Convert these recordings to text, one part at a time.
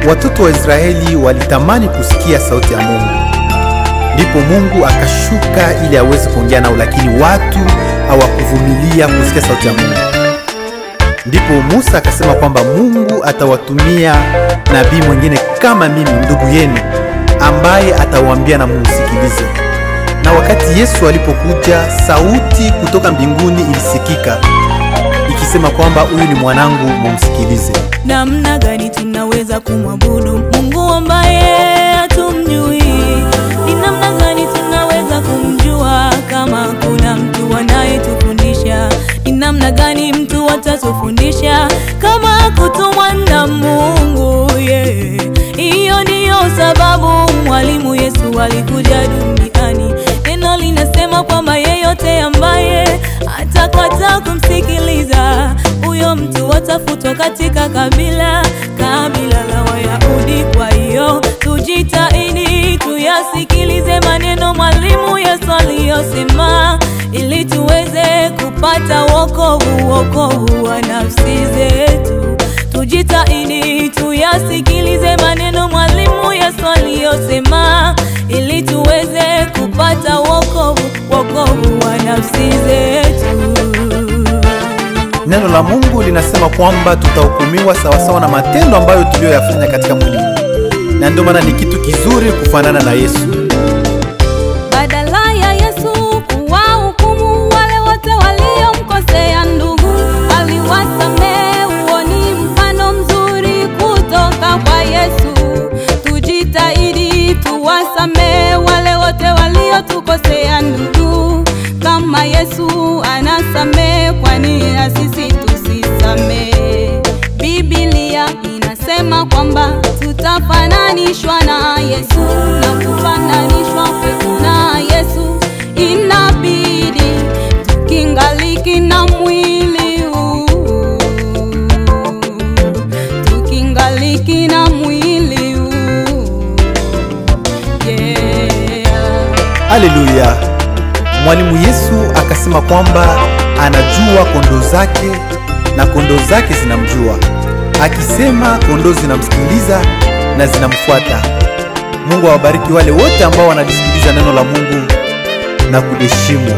watoto wa Israeli walitamani kusikia sauti ya Mungu. Ndipo Mungu akashuka ili aweze kuongea nao, lakini watu hawakuvumilia kusikia sauti ya Mungu. Ndipo Musa akasema kwamba Mungu atawatumia nabii mwingine kama mimi, ndugu yenu, ambaye atawaambia na mumsikilize. Na wakati Yesu alipokuja, sauti kutoka mbinguni ilisikika ikisema kwamba huyu ni mwanangu, mumsikilize. namna gani tunaweza kumwabudu Mungu ambaye hatumjui? Ni namna gani tunaweza kumjua kama kuna mtu anayetufundisha? Ni namna gani mtu atatufundisha kama kutumwa na Mungu? Yeah. Hiyo ndiyo sababu mwalimu Yesu alikuja duniani. Neno linasema kwamba yeyote ambaye atakataa kumsikiliza huyo mtu atafutwa katika kabila kabila la Wayahudi. Kwa hiyo tujitahidi tuyasikilize maneno mwalimu Yesu aliyosema, ili tuweze kupata wokovu, wokovu wa nafsi zetu. Tujitahidi tuyasikilize maneno mwalimu Yesu aliyosema, ili tuweze kupata wokovu, wokovu wa nafsi zetu. Neno la Mungu linasema kwamba tutahukumiwa sawasawa na matendo ambayo tuliyoyafanya katika mwili huu, na ndio maana ni kitu kizuri kufanana na Yesu. Badala ya Yesu kuwahukumu wale wote waliomkosea ndugu, aliwasamehe. Huo ni mfano mzuri kutoka kwa Yesu. Tujitahidi tuwasamehe wale wote waliotukosea ndugu, kama Yesu anasamehe, kwani na sisi tusisamehe? Biblia inasema kwamba tutafananishwa na Yesu na kufananishwa kwetu na Yesu inabidi tukingaliki na mwili huu, tukingaliki na mwili huu yeah. Haleluya! Mwalimu Yesu akasema kwamba anajua kondoo zake na kondoo zake zinamjua, akisema kondoo zinamsikiliza na zinamfuata. Mungu awabariki wale wote ambao wanalisikiliza neno la Mungu na kuliheshimu.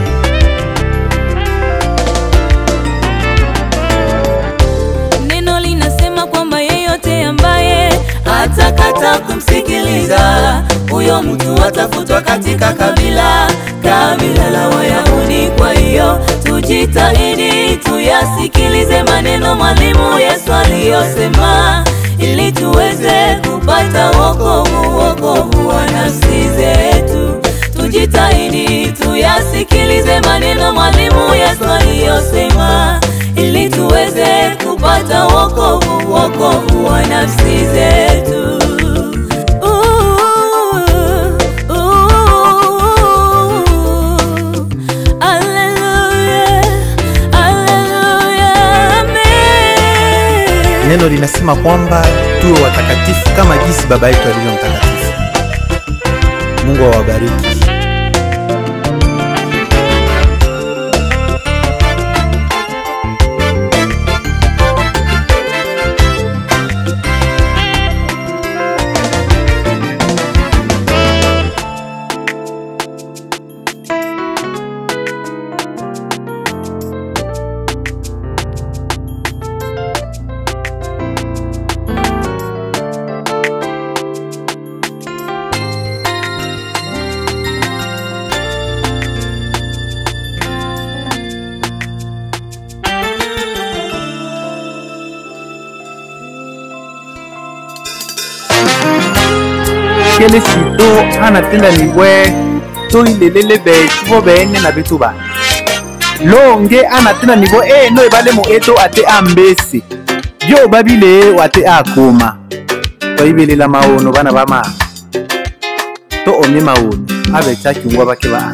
Neno linasema kwamba yeyote ambaye atakata kumsikiliza huyo mtu atafutwa katika kabila kabila la Wayahudi. Kwa hiyo tujitahidi tuyasikilize maneno mwalimu Yesu aliyosema, ili tuweze kupata wokovu, wokovu wa nafsi zetu. Tujitahidi tuyasikilize maneno mwalimu Yesu aliyosema, ili tuweze kupata wokovu, wokovu wa nafsi zetu. Ooh, ooh, hallelujah, hallelujah, amen. Neno linasema kwamba tuwe watakatifu kama jinsi Baba yetu alivyo mtakatifu. Mungu awabariki. kele sito ana tenda ni bwe to ilelele be tubo bene na bitu ba longe ana tenda ni bo e no ebale mo eto ate ambesi yo babile wate akoma to ibelela maono bana ba ma to omye maono abe chakingwa bake ba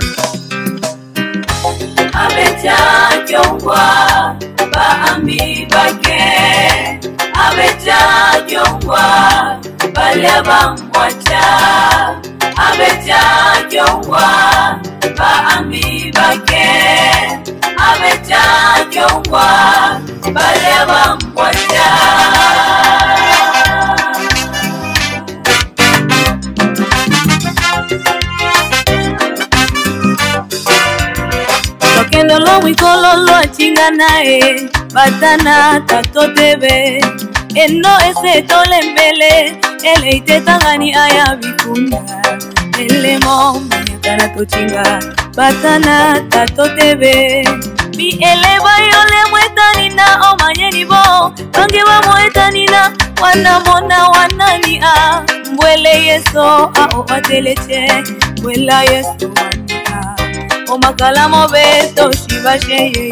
abechakyongwa baambi bake abechakyongwa balya bamwacha abechakyongwa baambi bake abechakyongwa balya bamwacha lukendo lo mwikolo lwacinga naye batana tato tebe eno ese tolembele ele itetangani aya bikunda elemo manyakana tocinga batana tato tebe mi ele bayole mwetanina omanyeni bo bange bamwetanina wanamona wanani a mbwele yeso ao atelece mbwela yesu wania omakalamo beto shibasheye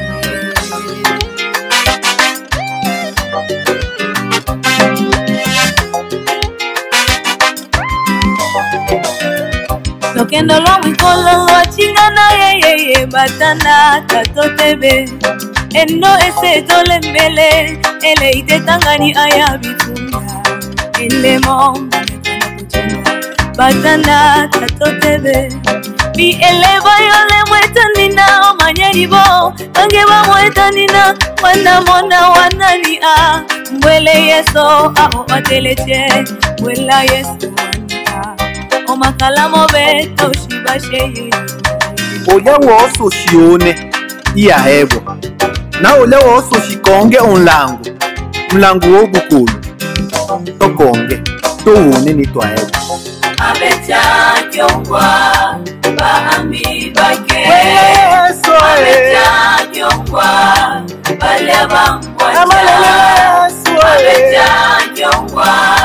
lokendo lwa mwikolo lwacinga na yeyeye batana tato tebe eno ese tolembele ele itetangani aya bitunda elemo mbanekana kucinga batana tato tebe mi ele bayole mwetanina omanyeni bo bange bamwetanina wanamona wanani a mbwele yeso ao atelece mbwela yesu wania omakalamo beto shibasheye olya wooso shione iyahebwa na olya wooso shikonge onlango mlango wogukulu tokonge towone ni twahebwa abetyajongwa baambi bake Yesu, eh. abetyajongwa balya bamwaca Amalele Yesu, eh. abetyajongwa